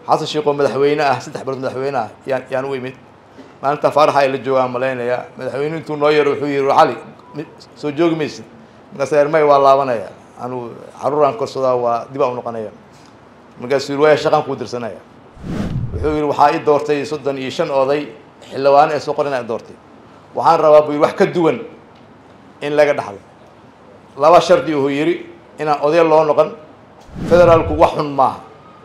xasan sheekh oo madaxweyne ah saddex bilood madaxweyne ah yaan yaan u imid maalinta faaraxa ay la joogaan malaynayaa madaxweyne intuu noo yaro wuxuu yihi cali soo joogi maysid markaas ermay waa laabanaya anuu caruuraan korsadaa waa dib aan u noqonaya markaasuu yiri waaya shaqaan kuu dirsanaya wuxuu yihi waxaa i doortay soddon iyo shan oday xildhibaan ee soo qorina doortay waxaan rabaa buu yidhi wax ka duwan in laga dhaxlo laba shardi uu yidhi inaan oday loo noqon federaalku wax xun maaha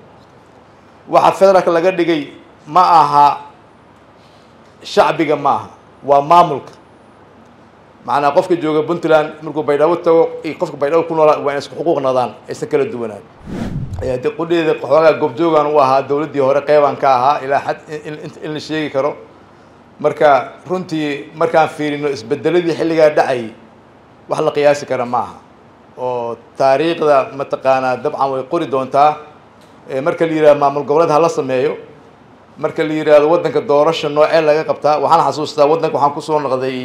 waxa federaalka laga dhigay ma aha shacbiga ma aha waa maamulka macnaa qofka jooga puntland markuu baydhabo tago iyo qofka baydhabo ku noolaa waa in isku xuquuq nadaan aysan kala duwanaan de qudheeda xoogaa goobjoogan u ahaa dowladdii hore qeybaan ka ahaa ilaa xad in la sheegi karo marka runtii markaan fiirino isbedeladii xilligaa dhacayay wax la qiyaasi kara ma aha oo taariikhda mataqaanaa dabcan way qori doontaa marka la yihahdo maamul goboleed hala sameeyo marka la yihahdo waddanka doorasha noocee laga qabtaa waxaan xasuustaa waddanka waxaan kusoo noqday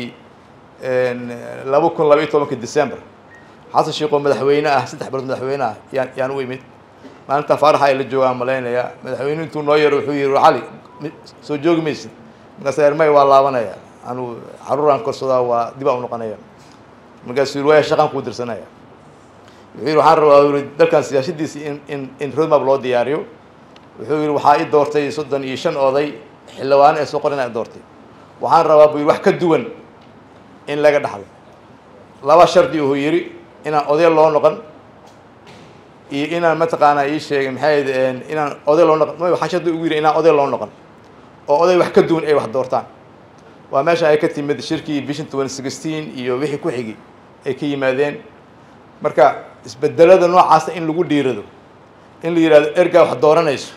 laba kun laba iyo tobanka december xasan sheekh oo madaxweyne ah saddex bilood madaxweyne ah yaan yaan u imid maalinta faaraxa ay la joogaan malaynayaa madaxweyne intuu noo yaro wuxuu yihi cali soo joogi maysid markaas ermay waa laabanaya anuu caruuraan korsadaa waa dib aan u noqonaya markaasuu yiri waaya shaqaan kuu dirsanaya wuxuu yihi waxaan rabaa yiri dalkan siyaasadiisi in in in roadmap loo diyaariyo wuxuu yihi waxaa i doortay soddon iyo shan oday xildhibaan ee soo qorina doortay waxaan rabaa buu yidhi wax ka duwan in laga dhaxlo laba shardi uu yidhi inaan oday loo noqon iyo inaan mataqaanaa ii sheegay maxay inaan oday loo noqon waxaa shardi ugu yidhi inaan oday loo noqon oo oday wax ka duwan ay wax doortaan waa meesha ay ka timid shirkii vision twenty sixteen iyo wixii ku xigi ay ka yimaadeen marka isbedelada noocaasa in lagu dhiirado in la yihahdo ergaa wax dooranayso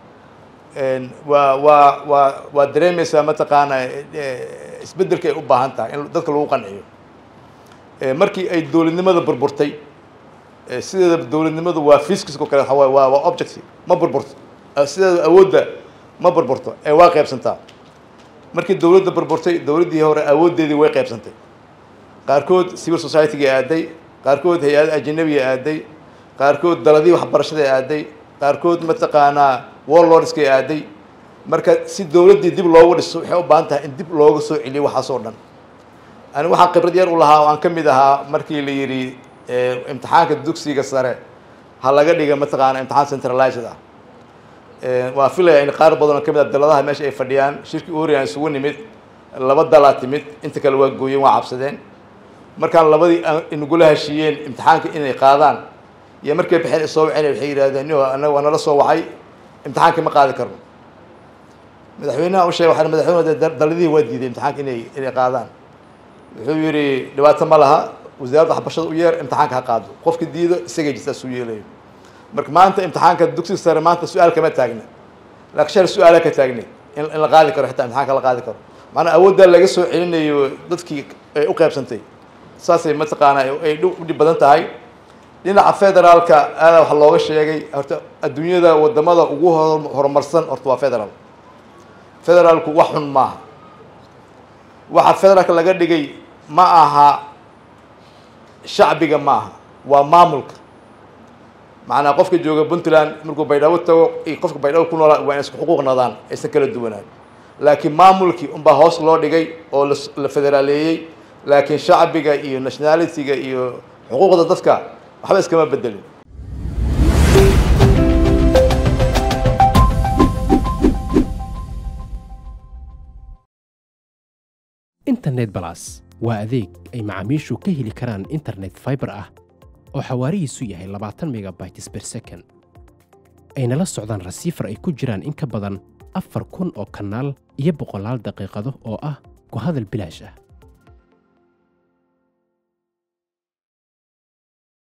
waa waa waa waa dareemaysaa mataqaanaa isbedelka ay u baahan tahay in dadka lagu qanciyo markii ay dowladnimada burburtay sideeda dowladnimadu waa fiskisko kale waxa waay waa waa objective ma burburto sideeda awoodda ma burburto ee waa qaybsantaa markii dowladda burburtay dowladdii hore awooddeedii way qaybsantay qaarkood civil society-ga aaday qaarkood hay-ada ajanabiga aaday qaarkood daladii waxbarashada aaday qaarkood mataqaanaa warlordska aaday marka si dowladdii dib loogu dhiso waxay u baahan tahay in dib looga soo celiyo waxaasoo dhan ani waxaan khibrad yar u lahaa oo aan ka mid ahaa markii la yidhi imtixaanka dugsiga sare ha laga dhiga mataqaana imtixaan centralized ah waa filaya in qaar badan oo ka mid ah daladaha meesha ay fadhiyaan shirkii orian isugu nimid laba dalaa timid inta kale waa gooyeen waa cabsadeen markaan labadii inagula heshiiyeen imtixaanka inay qaadaan iyo markay baxeen isoo waceen waxay yidhahdeen yo anaga waa nala soo wacay imtixaanka ma qaadi karno madaxweynaha u sheegay waxaa madaxweyne daladihii waa diiday imtixaanka inay inay qaadaan wuxuu yidhi dhibaato ma laha wasaaradda waxbarashada u yeer imtixaanka ha qaado qofka diido isagay jirtaa suu yeelayo marka maanta imtixaanka dugsiga sare maanta su-aal kama taagna laakiin shal su-aala ka taagna in in la qaadi karo xitaa imtixaanka la qaadi karo macnaa awooddaa laga soo celinayo dadkii ay u qaybsantay saasay mataqaanaa ay udhib badan tahay dhinaca federaalka aadaa waxa looga sheegay horta adduunyada wadamada ugu horumarsan horta waa federaal federaalku wax xun maaha waxa federaalka laga dhigay ma aha shacbiga ma aha waa maamulka macnaa qofka jooga puntland markuu baydhabo tago iyo qofka baydhabo ku noolaa waa in isku xuquuq nadaan aysan kala duwanaan laakiin maamulkii unbaa hoos loo dhigay oo la federaaleeyey laakiin shacbiga iyo nationality-ga iyo xuquuqda dadka waxba iskama bedelin internet balas waa adeeg ay macaamiishu ka heli karaan internet fiber ah oo xawaarihiisu yahay labaatan megabytes per second ayna la socdaan rasiifar ay ku jiraan in ka badan afar kun oo kanaal iyo boqolaal daqiiqado oo ah ku hadal bilaash ah